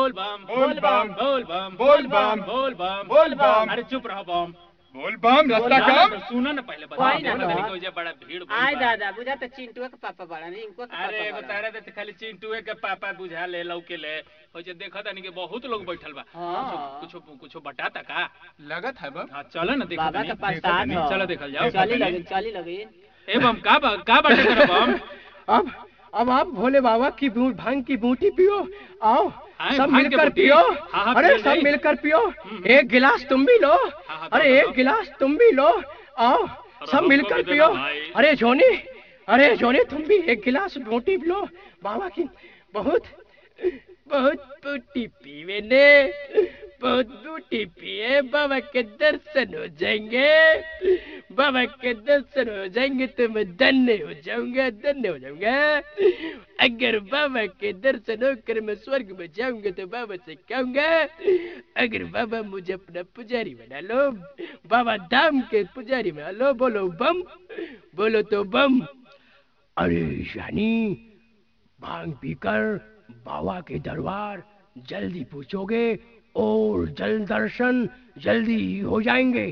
बोल बम बोल बम बोल बम बोल बम बोल बम बोल बम अरे चुप रहो बम बोल बम रास्ता ना, कम ना, सुनो ना पहले बता कोई ना, बोलो ना। तनी कोई जे बड़ा भीड़ भइल आय बा। दादा बुझा तो चिंटुआ के पापा बड़ा नहीं इनको के अरे एगो पापा बड़ा तारा दे खाली चिंटुए के पापा बुझा ले लौके ले हो जे देखत तनी के बहुत लोग बैठल बा हाँ। कुछ कुछ बताता का लगत है बम हां चलो ना देखो बाबा तनी। के प्रसाद तनी, हो। चलो देखल जाओ चली लगी चली लगी ए बम का बा का बाटे कर बम अब अब आप भोले बाबा की बू- भांग की बूटी पियो आओ आए, सब भांग की मिलकर बूटी? पियो हाँ, हाँ, अरे पियो सब जाई। मिलकर पियो हम्म। एक गिलास तुम भी लो हाँ, अरे दो, एक दो। गिलास तुम भी लो आओ सब हमको मिलकर भी देना पियो भाई। अरे जोनी अरे जोनी तुम भी एक गिलास बूटी पियो बाबा की बहुत बहुत बूटी पीवे ने बहुत बूटी पिए बाबा के दर्शन हो जाएंगे बाबा के दर्शन हो जाएंगे तो मैं धन्य हो जाऊंगा धन्य हो जाऊंगा अगर बाबा के दर्शन होकर मैं स्वर्ग में जाऊंगा तो बाबा से कहूंगा अगर बाबा मुझे अपना पुजारी बना लो बाबा धाम के पुजारी बना लो बोलो बम बोलो तो बम अरे यानी भांग पीकर बाबा के दरबार जल्दी पूछोगे और जल दर्शन जल्दी ही हो जाएंगे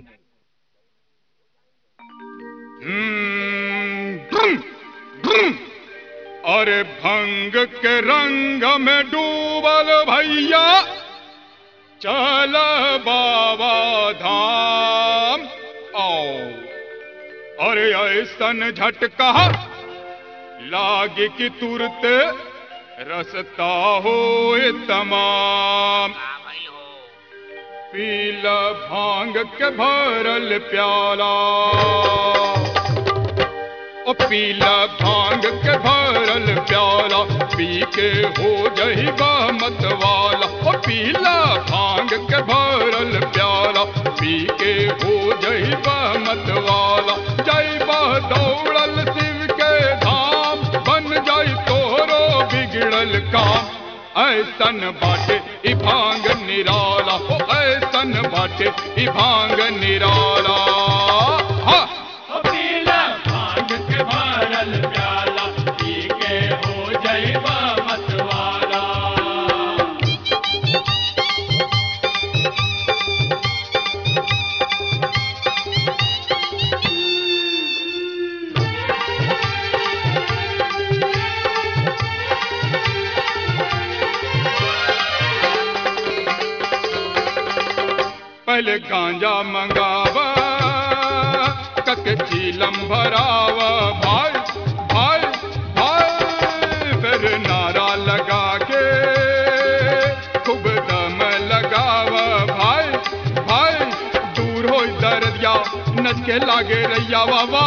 हम्म, ब्रुम, ब्रुम। अरे भंग के रंग में डूबल भैया चल बाबा धाम आओ अरे ऐसन झटका लागे कि तुरत रसता हो तमाम पीला भांग के भरल प्याला ओ पीला भांग के भरल प्याला पी के हो जही मत वाला ओ पीला भांग के भरल प्याला पी के हो जही मत वाला जय दौड़ल शिव के धाम बन जाई तोरो बिगड़ल काम ऐसन बाटे ई भांग निराला ओ ऐसन बाटे ई भांग निराला हाँ पहले गांजा मंगावा कक चीलम भरावा भाई भाई भाई फिर नारा लगा के खूब दम लगावा भाई भाई दूर हो दर्दिया नच के लागे रैया बाबा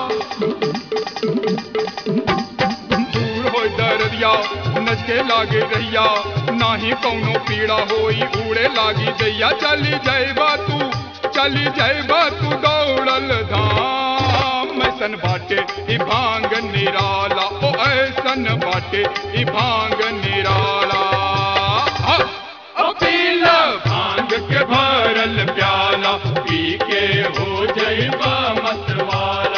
दूर हो दर्दिया नच के लागे रैया नाही कौनो पीड़ा होई उड़े लागी दैया चली जाइबा तू चली जाइबा तू दौड़ल धाम ऐसन बाटे ई भांग निराला ओ ऐसन बाटे ई भांग निराला हाँ। ओ पीला भांग के भरल प्याला पी के हो जाइबा मतवाला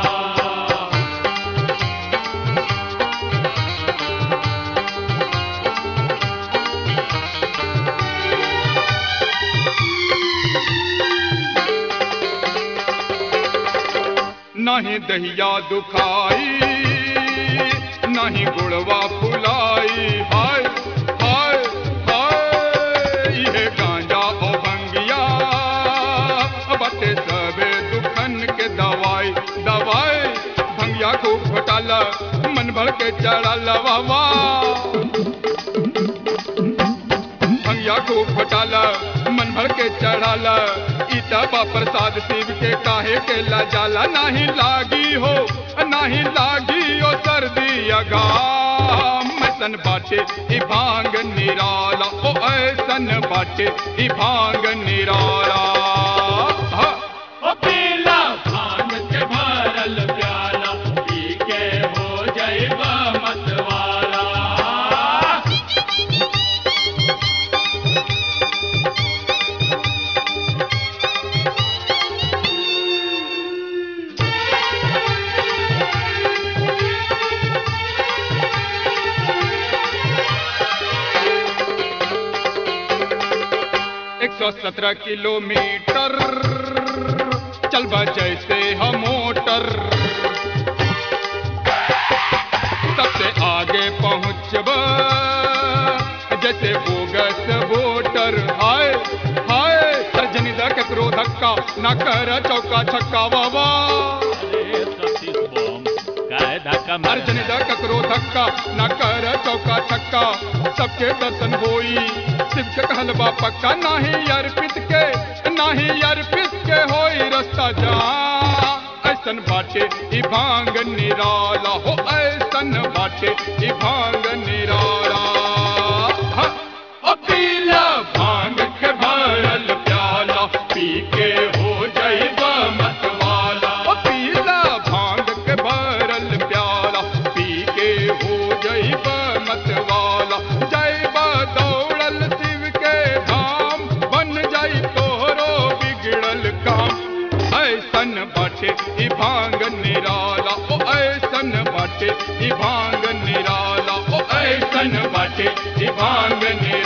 नहीं दहिया दुखाई नहीं गुड़वा फुलाई हाय हाय हाय ये गांजा ओ भंगिया बटे सबे दुखन के दवाई दवाई भंगिया को घोटाला मन भर के चढ़ल बाबा भंगिया को घोटाला मन भर के चढ़ाला ईटा बा प्रसाद शिव के काहे के ला जाला नहीं लागी हो नहीं लागी ओ सर्दी अगाम ऐसन बाटे ई भांग निराला ओ ऐसन बाटे ई भांग निराला हाँ। 117 किलोमीटर चलबा जैसे हम मोटर सबसे आगे पहुँचब जैसे बोगस वोटर हाय हाय अर्जनी दा ककरो धक्का ना कर चौका छक्का बाबा अरे सतीश बम काहे धक्का मारे अर्जनी दा ककरो धक्का ना कर चौका छक्का सबके दर्शन होई शिव के कहलबा पक्का नाही अर्पित के नाही अर्पित के होई रास्ता जा ऐसन बाटे ई भांग निराला हो ऐसन बाटे ई भांग निराला हाँ, ओ पीला भांग के भरल प्याला पी के हो जाइबा मतवाला ओ पीला भांग के भरल प्याला पी के हो जाइबा मतवाला जाइबा दौड़ल शिव के धाम बन जाई तोहरो बिगड़ल काम ऐसन बाटे ई भांग निराला ओ ऐसन बाटे ई भांग निराला ओ ऐसन बाटे ई भांग निराला